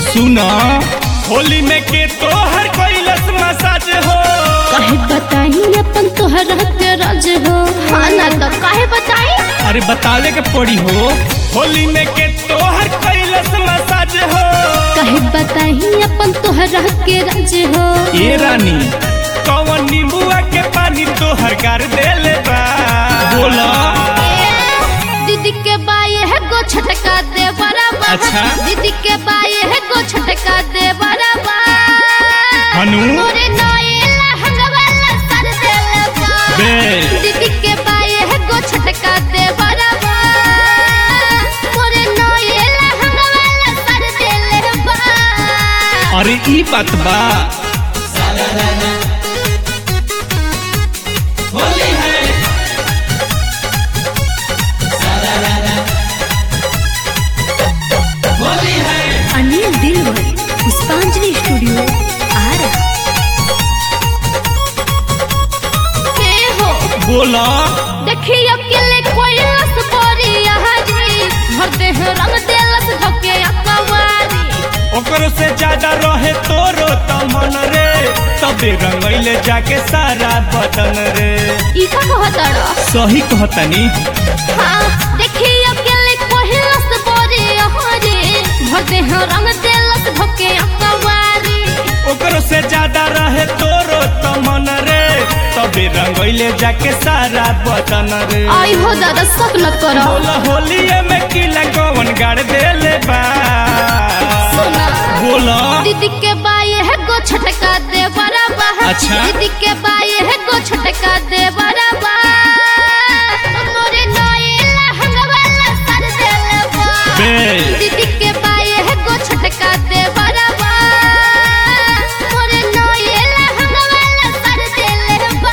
सुना होली में के तोहर कैलस मसाज हो काहे बताई अपन तोहरा के राज हो हाँ ना तो काहे बताई अरे बतावे के पड़ी हो होली में के तोहर कैलस मसाज हो काहे बताई अपन तोहरा के राज हो ये रानी कौन नींबुआ के पानी तोहर कर देले बा बोला दीदी के बाये है गो छटका दे बराबर अच्छा। दीदी के बाये है गो छटका दे बराबर हनु? मोरे नए लहंगा वाला सर देले बा बे। दीदी के बाये है गो छटका दे बराबर मोरे नए लहंगा वाला सर देले बा अरे ई बात बा अनिल दिलवर पुष्पांजलि स्टूडियो आरा के हो बोला देखी अकेले कोई रस बोरी यहाँ जी भर देह रंग देलस धके अकवारी ओकरो से ज्यादा रहे तोरो त मन रे तबे रंगैले जाके सारा बदन रे ई का कहतड़ सही कहतनी हाँ देखी अकेले कोई रस बोरी यहाँ जी भर देह रंग देलस धके अकवारी ओकरो से ज्यादा रहे तोरो त मन रे तबे रंगैले जाके सारा बदन रे आई हो दादा सब न करो बोला होलिये में किला कौन गाड़ देले बा सुना बोला दीदी के बाये है गो छटका दे बराबर अच्छा। दीदी के बाये है गो छटका दे बराबर मोरे नए लहंगा वाला सर देले बा बे। दीदी के बाये है गो छटका दे बराबर मोरे नए लहंगा वाला सर देले बा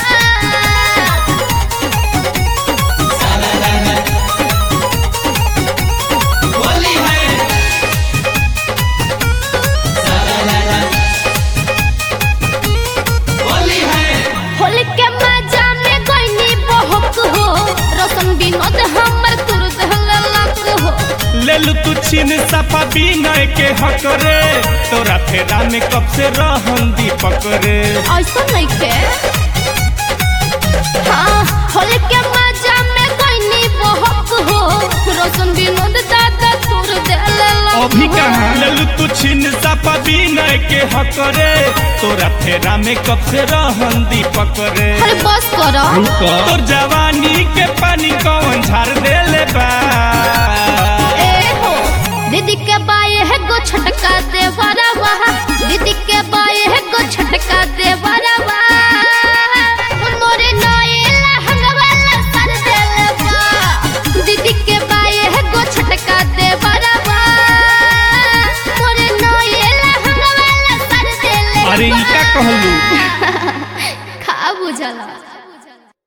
होली के मजा में गईनी बहक हो रोशन विनोद हमर तुरद हलक हो लेलु तू छीन सपा बिनय के हक रे तोरा फेरा में कब से रहन दीपक रे ऐसा नहीं के हाँ होली के मजा में गईनी बहक हो रोशन विनोद दादा तुर देले अभी कहाँ लेलु तू छीन सपा बिनय के हक रे तोरा फेरा में कब से रहन दीपक रे अरे बस करो तोर जवानी के पानी कौन झाड़ देले बा ए हो दीदी के बाय